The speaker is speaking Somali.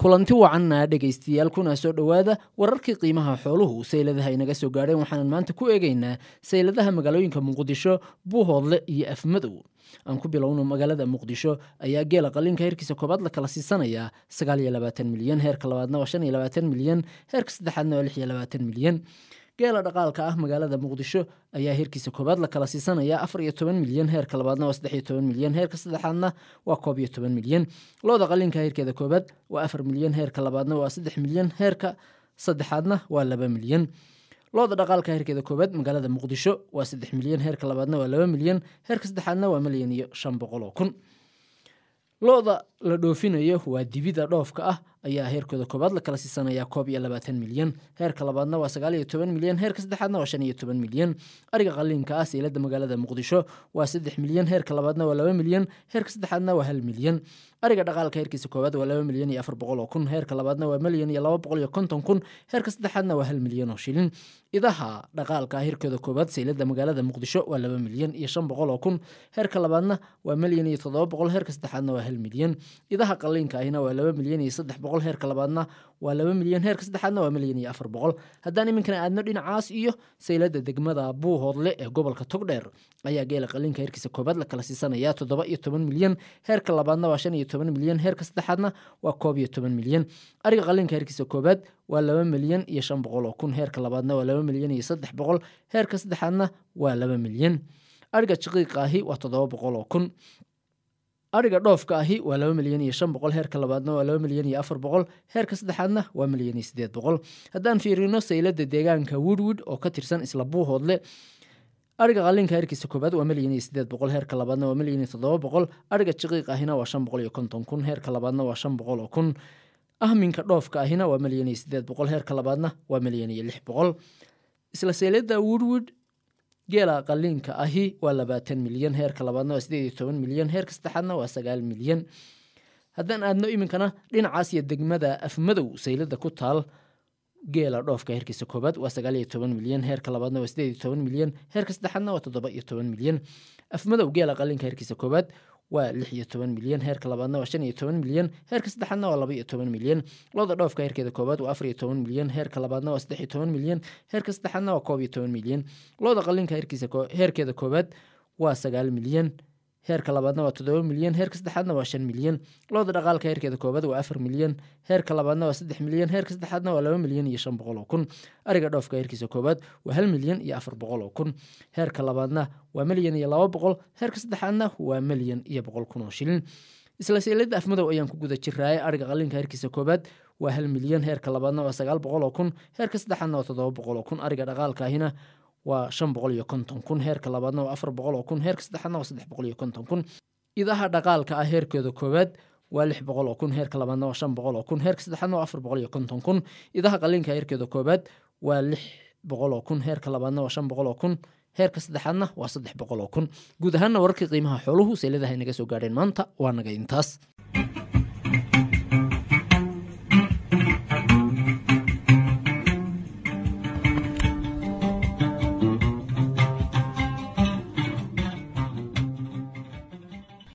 kulanti wacanna dhegaystayaal kuna soo dhowaada wararkii qiimaha xooluhu sayladaha inaga soo gaadheen waxaanan maanta ku eegaynaa sayladaha magaalooyinka muqdisho buuhoodle iyo afmadow aan ku bilowno magaalada muqdisho ayaa geela qaliinka heerkiisa koobaad la kala siisanayaa milyan heerka labaadna waa milyan heerka saddexaadna waa milyan geela dhaqaalka ah magaalada muqdisho ayaa heerkiisa koobaad la kala siisanaya milyan heerka labaadna waa milyan heerka saddexaadna waa milyan looda qaliinka heerkeeda koobaad waa milyan heerka labaadna waa milyan heerka saddexaadna waa milyan looda dhaqaalka heerkeeda koobaad magaalada muqdisho waa milyan heerka labaadna waa milyan heerka saddexaadna waa milyan iyo shan boqoloo kun looda la dhoofinayo waa dibida dhoofka ah ayaa heerkooda koobaad la kala siisanaya koob iyo labaatan milyan heerka labaadna waa sagaal iyo toban milyan heerka saddexaadna waa shan iyo toban milyan ariga qaliinka ah seylada magaalada muqdisho waa saddex milyan heerka labaadna waa laba milyan heerka saddexaadna waa hal milyan ariga dhaqaalka heerkiisa koobaad waa laba milyan iyo afar boqol oo kun heerka labaadna waa milyan iyo laba boqol iyo konton kun heerka saddexaadna waa hal milyan oo shilin idaha dhaqaalka heerkooda koobaad seylada magaalada muqdisho waa laba milyan iyo shan boqol oo kun heerka labaadna waa milyan iyo toddoba boqol heerka saddexaadna waa hal milyan idaha qaliinka ahina waa laba milyan iyo saddex boqol heerka labaadna waa laba milyan heerka saddexaadna waa milyan iyo afar boqol haddaan iminkana aadno dhinacaas iyo saylada degmada buuhoodle ee gobolka togdheer ayaa geela qaliinka heerkiisa koobaad la kala siisanaya toddoba iyo toban milyan heerka labaadna waa shan iyo toban milyan heerka saddexaadna waa koob iyo toban milyan ariga qaliinka heerkiisa koobaad waa laba milyan iyo shan boqol oo kun heerka labaadna waa laba milyan iyo saddex boqol heerka saddexaadna waa laba milyan ariga shaqiiqa ahi waa toddoba boqol oo kun ariga dhoofka ahi waa laba milyan iyo shan boqol heerka labaadna waa laba milyan iyo afar boqol heerka saddexaadna waa milyan iyo sideed boqol haddaan fiirino saylada deegaanka woodwood oo ka tirsan isla buuhoodle ariga qaliinka heerkiisa koobaad waa milyan iyo sideed boqol heerka labaadna waa milyan iyo toddoba boqol ariga shaqiiq ahina waa shan boqol iyo konton kun heerka labaadna waa shan boqol oo kun ahminka dhoofka ahina waa milyan iyo sideed boqol heerka labaadna waa milyan iyo lix boqol isla saylada woodwood geela qaliinka ahi waa labaatan milyan heerka labaadna waa sideed iyo toban milyan heerka saddexaadna waa sagaal milyan haddaan aadno iminkana dhinacaas iyo degmada afmadow saylada ku taal geela dhoofka heerkiisa koobaad waa sagaal iyo toban milyan heerka labaadna waa sideed iyo toban milyan heerka saddexaadna waa toddoba iyo toban milyan afmadow geela qaliinka heerkiisa koobaad waa lix iyo toban milyan heerka labaadna waa shan iyo toban milyan heerka saddexaadna waa laba iyo toban milyan looda dhoofka heerkeeda koobaad waa afar iyo toban milyan heerka labaadna waa saddex iyo toban milyan heerka saddexaadna waa koob iyo toban milyan looda qaliinka heerkeeda koobaad waa sagaal milyan heerka labaadna waa toddoba milyan heerka saddexaadna waa shan milyan looda dhaqaalka heerkeeda koobaad waa afar milyan heerka labaadna waa saddex milyan heerka saddexaadna waa laba milyan iyo shan boqol oo kun ariga dhoofka heerkiisa koobaad waa hal milyan iyo afar boqol oo kun heerka labaadna waa milyan iyo laba boqol heerka saddexaadna waa milyan iyo boqol kun oo shilin isla seylada afmadow ayaan ku guda jiraaye ariga qaliinka heerkiisa koobaad waa hal milyan heerka labaadna waa sagaal boqol oo kun heerka saddexaadna waa toddoba boqol oo kun ariga dhaqaalka ahina waa shan boqol iyo konton kun heerka labaadna waa afar boqol oo kun heerka saddexaadna waa saddex boqol iyo konton kun idaha dhaqaalka ah heerkooda koowaad waa lix boqol oo kun heerka labaadna waa shan boqol oo kun heerka saddexaadna waa afar boqol iyo konton kun idaha qaliinka heerkeeda koowaad waa lix boqol oo kun heerka labaadna waa shan boqol oo kun heerka saddexaadna waa saddex boqol oo kun guud ahaanna wararkii qiimaha xooluhu seyladaha inaga soo gaadheen maanta waa naga intaas